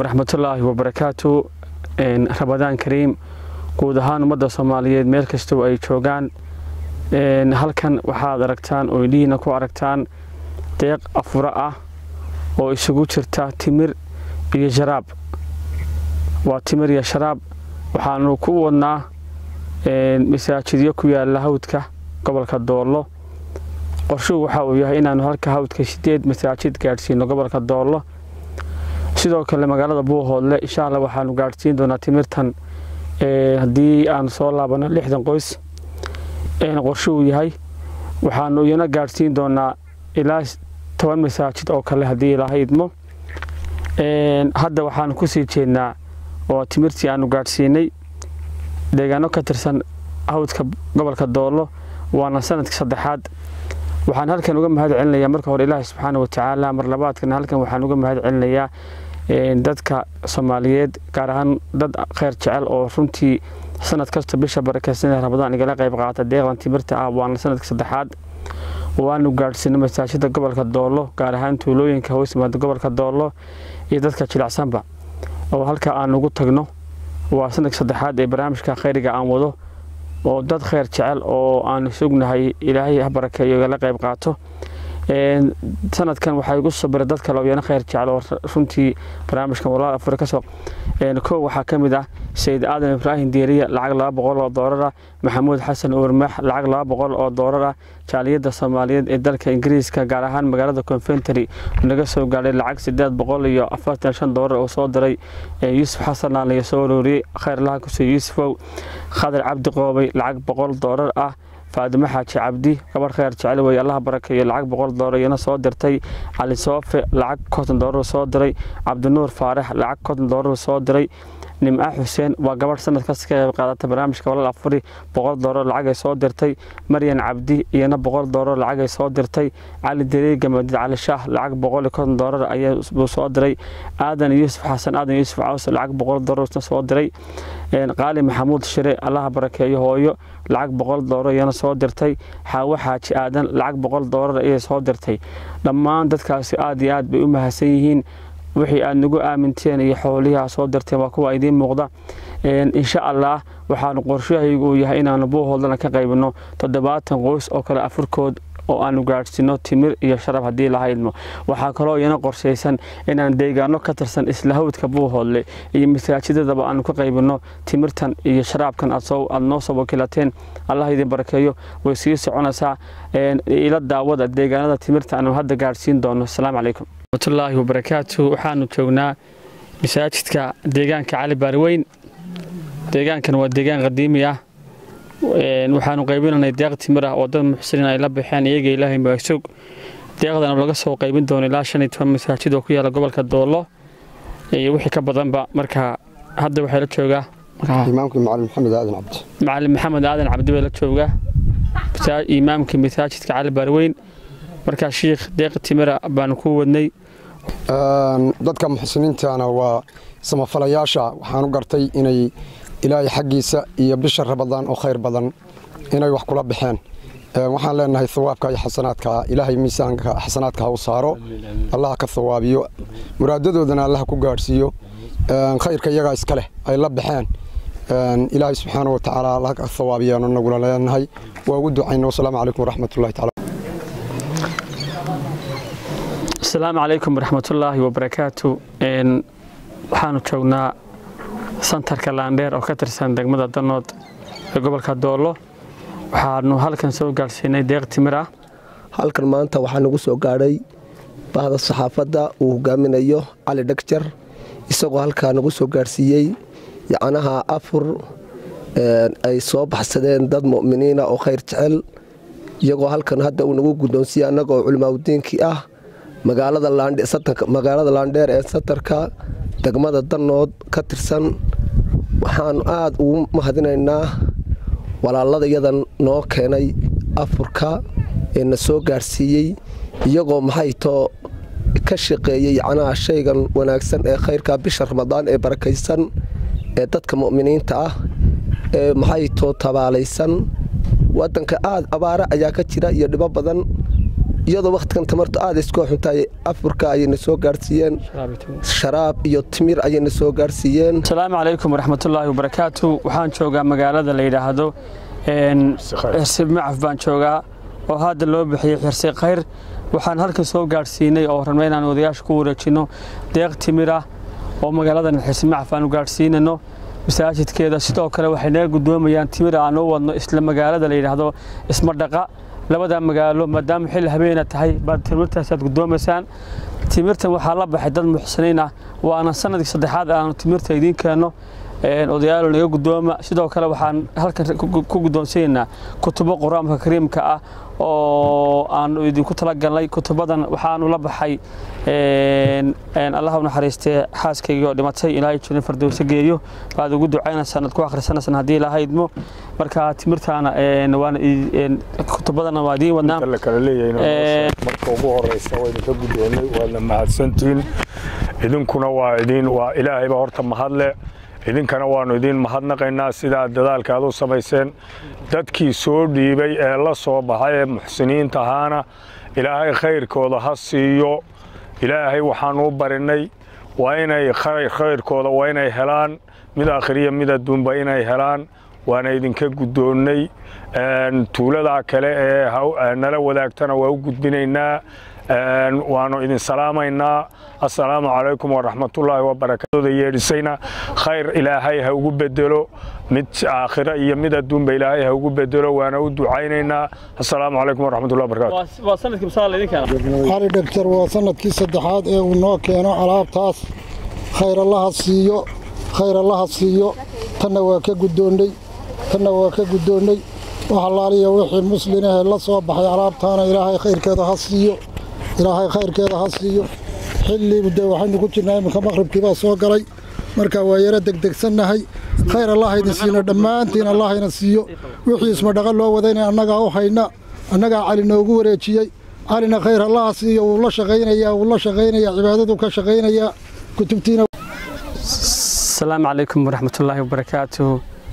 waraxmatullaahi wabarakaatu ramadaan kariim guud ahaan ummadda soomaaliyeed meel kastoo ay joogaan halkan waxaad aragtaan oo indhihiina ku aragtaan deeq afuro ah oo isugu jirta timir iyo sharaab waa timir iyo sharaab waxaanu ku wadnaa masaajidyo ku yaala hawdka gobolka doollo qorshuhu waxa uu yahay inaanu halka hawdka sideed masaajid gaadhsiino gobolka doollo sidoo kale magaalada buuhoodle insha alla waxaanu gaadhsiin doonaa timirtan haddii aanu soo laabano lixdan qoys qorshuhu yahay waxaanu iyana gaadhsiin doonaa ilaa toban masaajid oo kale haddii ilaaha idmo hadda waxaanu kusii jeednaa oo timirtii aanu gaadhsiinay deegaano ka tirsan hawdka gobolka doollo waana sanadka saddexaad waxaan halkan uga mahad celinayaa marka hore ilaahi subxaana watacaala mar labaadkana halkan waxaan uga mahad celinayaa dadka soomaaliyeed gaar ahaan dad kheyr jecel oo runtii sanad kasta bisha barakeysanee ramadaan igala qayb qaata deeqdan timirta ah waana sanadka saddexaad waanu gaadhsiino masaajida gobolka doollo gaar ahaan tuulooyinka hoos yimaada gobolka doollo iyo dadka jilicsanba oo halka aan ugu tagno waa sanadka saddexaad ee barnaamijka kheyriga aan wado oo dad kheyr jecel oo aanu sugnahay ilaahay ha barakeeyo igala qayb qaato sanadkan waxaa igu sabira dad kale oo iyana kheyr jecel oo runtii barnaamijkan walaal afure kasoo kow waxaa ka mid ah sayid aadan ibraahim diiriya lacag laba boqol oo doolar ah maxamuud xasan uurmaax lacag laba boqol oo doolar ah jaaliyadda soomaaliyeed ee dalka ingiriiska gaar ahaan magaalada conventry naga soo gaadhay lacag sideed boqol iyo afartan shan doolar oo soo diray yuusuf xasan laaliyo soo arooriyey kheyrlaha kusoo yuusufow khadar cabdi qoobay lacag boqol doolar ah faadimo xaaji cabdi gabadh kheyr jecel wey allaha barakeeyo lacag boqol doolar iyana soo dirtay cali soofe lacag konton doolar soo diray cabdinuur faarax lacag konton doolar soo diray nimca xuseen waa gabadh sanadkaas ka qayb qaadata barnaamijka walaal afuri boqol doolar lacagay soo dirtay maryan cabdi iyana boqol doolar lacagay soo dirtay cali dareega madid cali shaah lacag boqol iyo konton doolar ayuu soo diray aadan yuusuf xasan aadan yuusuf caws lacag boqol doolar soo diray qaali maxamuud shire allaha barakeeyo hooyo lacag boqol doolar iyana soo dirtay xaawo xaaji aadan lacag boqol doolar ayay soo dirtay dhammaan dadkaasi aad iyo aad bay u mahadsan yihiin wixii aad nagu aaminteen iyo xoolihii aad soo dirteen waa kuwa idiin muuqda insha allah waxaanu qorshahaygu uu yahay inaanu buuhoodlana ka qaybino toddobaatan qoys oo kale afurkood oo aanu gaadhsiino timir iyo sharab haddii laha idmo waxaa kaloo iyana qorshaysan inaan deegaano ka tirsan isla hawdka buuhoodle iyo masaajidadaba aanu ka qaybino timirtan iyo sharaabkan aad noo soo wakiilateen allah idin barakeeyo way sii soconaysaa ila daawada deegaanada timirta aanu hadda gaadhsiin doono asalaamu calaykum raxmatullaahi wabarakaatu waxaanu joognaa masaajidka deegaanka cali baariweyn deegaankan waa deegaan qadiimi ah waxaanu qaybinanay deeq timir ah oo dad muxsiniin ay la baxeen iyaga ilaahay maagsog deeqdana laga soo qaybin doono ilaa shan iyo toban masaajid oo ku yaala gobolka doollo iyo wixii ka badanba marka hadda waxaa la joogaa imaamkii macalin maxamed aadan cabdi macalin maxamed aadan cabdi baa la joogaa imaamka masaajidka cali baariweyn markaa shiikh deeq timira baanu ku wadnay dadka muxsiniintana waa samafalayaasha waxaan u gartay inay ilaahay xaggiisa iyo bisha rabadaan oo khayr badan inay wax kula baxeen waxaan leenahay hawaabka iyo xasanaadka ilaahay miisaanka xasanaadka ha u saaro allah ka hawaabiyo muraadadoodana allah ku gaadhsiiyo khayrka iyagaa iska leh ay la baxeen ilaahay subxaana wa tacaala allah ka hawaabiyaanu nagula leenahay waa ugu ducayna wasalaamu calaykum waraxmatullahi taala asalaamu calaykum waraxmatullaahi wabarakaatu waxaanu joognaa santarka laandheer oo ka tirsan degmada danood ee gobolka doollo waxaanu halkan soo gaadhsiinay deeq timir ah halkan maanta waxaa nagu soo gaadhay bahda saxaafadda uu hogaaminayo cali dhagjar isagoo halkaa nagu soo gaadhsiiyey yacnaha afur ay soo baxsadeen dad mu'miniina oo khayr jecel iyagoo halkan hadda uu nagu guddoonsiiyey annaga oo culimaadudiinkii ah magaalada laandheer ee satarka degmada danood ka tirsan waxaanu aada ugu mahadinaynaa walaaladayadan noo keenay afurka ee na soo gaadhsiiyey iyagoo maxaytoo ka shaqeeyey yacnaha shaygan wanaagsan ee khayrka bisha ramadaan ee barakaysan ee dadka mu'miniinta ah ee maxaytoo tabaalaysan wadanka aad abaare ayaa ka jira iyo dhibo badan iyadoo wakhtigan tamartu aada isku xuntahay afurka ayayna soo gaadhsiiyeen sharaab iyo timir ayayna soo gaadhsiiyeen asalaamu calaykum waraxmatullaahi wabarakaatu waxaan joogaa magaalada la yidhaahdo xirsi macaf baan joogaa oo hadda loo bixiyey xirsi khayr waxaan halkan soo gaadhsiinay oo rabnay inaan odayaasha ku wareejinno deeq timir ah oo magaaladan xirsi macaf aan u gaadhsiinano masaajidkeeda sidoo kale waxay naga guddoomayaan timir aan u wadno isla magaalada la yidhaahdo ismadhaqa labada magaalo maadaama xilli habeena tahay baad timirtaasaad guddoomaysaan timirtan waxaa la baxay dad muxsiniin ah waana sanadkii saddexaad aanu timirta idiin keenno odayaalo naga guddooma sidoo kale waxaan halkan ku guddoonsanaynaa kutubo qur-aanka kariimka ah oo aanu idinku talagalnay kutubadan waxaanu la baxay allah u naxariistee xaaskaygii oo dhimatay ilaahay jirin fardowse geeyo baad ugu ducaynaysaan aad ku akhrisanaysaan haddii ilaahay idmo marka timirtaana waana kutubadana waa idiin wadnaa la kala leeyahay marka ugu horeysa waa idinka guddoonnay waadna mahadsantihiin idinkuna waa idin waa ilaahayba horta mahadle idinkana waannu idiin mahadnaqaynaa sidaa dadaalka aad u samayseen dadkii soo dhiibay ee la soo baxay ee muxsiniinta ahaana ilaahay khayrkooda ha siiyo ilaahay waxaannu u barinay waa inay khayrkooda waa inay helaan mid akhriya mid adduunba inay helaan waana idinka guddoonnay tuuladaa kale ee nala wadaagtana waa u gudbinaynaa waannu idin salaamaynaa assalaamu calaykum waraxmatullaahi wabarakatooda yeedhisayna khayr ilaahay ha ugu bedelo mid aakhira iyo mid adduunba ilaahay ha ugu bedelo waana u ducaynaynaa assalaamu calaykum waraxmatullahi wabarakatu cali dhegtar waa sanadkii saddexaad ee uu noo keeno alaabtaas khayr allaha siiyo khayr allaha siiyo tanna waa ka guddoonnay tanna waa ka guddoonnay wax allaaliya wixii muslimahee la soo baxay alaabtaana ilaahay khayrkeeda ha siiyo ilaahay khayrkeeda ha siiyo xilli de waxaynu ku jirnaa iminka maqhribkii baa soo galay marka waa yaro degdegsannahay khayr allah idin siino dhammaantiin allah ina siiyo wixii ismadhaqa loo wadayna annagaa u hayna annagaa cali noogu wareejiyey calina khayr allaha siiyo wuu la shaqaynayaa wuu la shaqaynayaa cibaadaduu ka shaqaynayaa kutubtiina asalaamu calaykum waraxmatullaahi wabarakaatu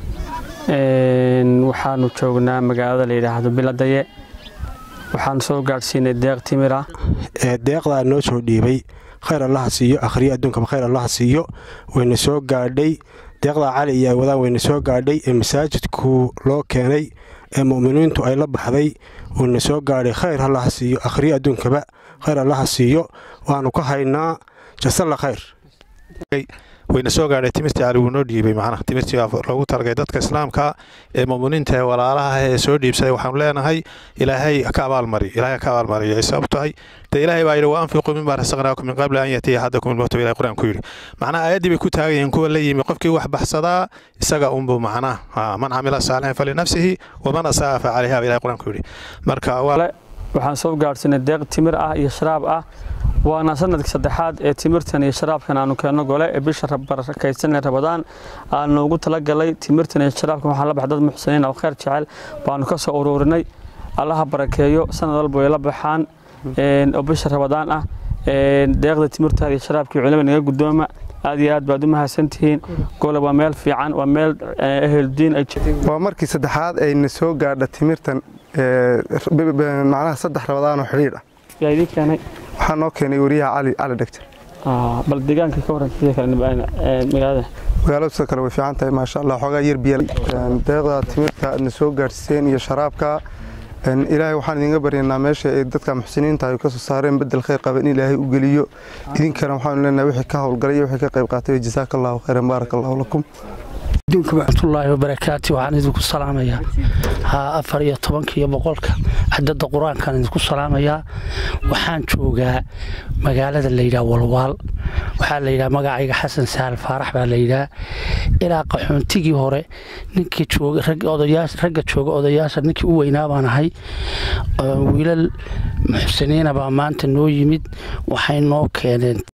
waxaanu joognaa magaalada la yidhaahdo biladaye waxaan soo gaadhsiinay deeq timira deeqdaa noo soo dhiibay khayr allaha siiyo akhriyo adduunkaba khayr allaha siiyo wayna soo gaadhay deeqdaa cali iyo ay wadaan wayna soo gaadhay ee masaajidku loo keenay ee mu'miniintu ay la baxday wayna soo gaadhay khayr allaha siiyo akhriyo adduunkaba khayr allaha siiyo waannu ka haynaa jasalla khayr wayna soo gaadhay timirtii cali wuu noo dhiibay macnaha timirtii loogu talagay dadka islaamka ee mu'miniinta ee walaalaha ee soo dhiibsaday waxaanu leenahay ilaahay ka abaalmariyo ilaahay ka abaalmariyo ay sabab tahay dee ilaahay baa yidhi wa anfiquu mimma rasaqnaakum min qabli an yatiya axadakum ilmowta ilahay qur-aan ku yidhi macnaha aayaddii bay ku taagayeen kuwa la yimi qofkii wax baxsadaa isaga unbu macnaha man camila saalixan falinafsihi waman asaa fa calayha ilahay qur-aan ku yidhi marka waxaan soo gaadhsiinay deeq timir ah iyo sharaab ah waana sanadkii saddexaad ee timirtan iyo sharaabkan aanu keenno gole ee bisha barakaysan ee rabadaan aanu ugu talagalay timirtan iyo sharaabkan waxaan la baxay dad muxsiniin oo khayr jecel baanu ka soo ururinay allaha barakeeyo sanad walba way la baxaan oo bisha rabadaan ah deeqda timirtaada iyo sharaabkii culima naga guddooma aad iyo aad baad u mahadsantihiin gole waa meel fiican waa meel eheldiin ay waa markii saddexaad ayna soo gaadha timirtan macnaha saddex rabadaan oo xidhiidh ah yaa idiin keenay waxaa noo keenay wariyaha cali cali dhegtar bal deegaanka ka waran sidoo kale magaalada magaaladu sidoo kale way fiican tahay maasha allah xoogaa yar biya deeqda timirta aadna soo gaadhsiiseen iyo sharaabka ilaahay waxaan idinga baryanaa meesha ay dadka muxsiniinta ay ka soo saareen bedel khayr qaba in ilaahay u geliyo idinkana waxaanu leenahay wixii ka howlgalay iyo wixii ka qayb qaatay jazaaka allahu khayran baaraka allahu lakum waraxmatullaahi wabarakaatu waxaan idinku salaamayaa afar iyo tobanka iyo boqolka cadada qur-aankaan idinku salaamayaa waxaan joogaa magaalada layidhaha walwaal waxaa layidhaha magacayga xasan sahal faarax baa layidhaha ilaa qaxoontigii hore ninkii ragga jooga odayaasha ninkii u weynaa baan ahay wiilal muxsiniina baa maanta noo yimid waxay noo keeneen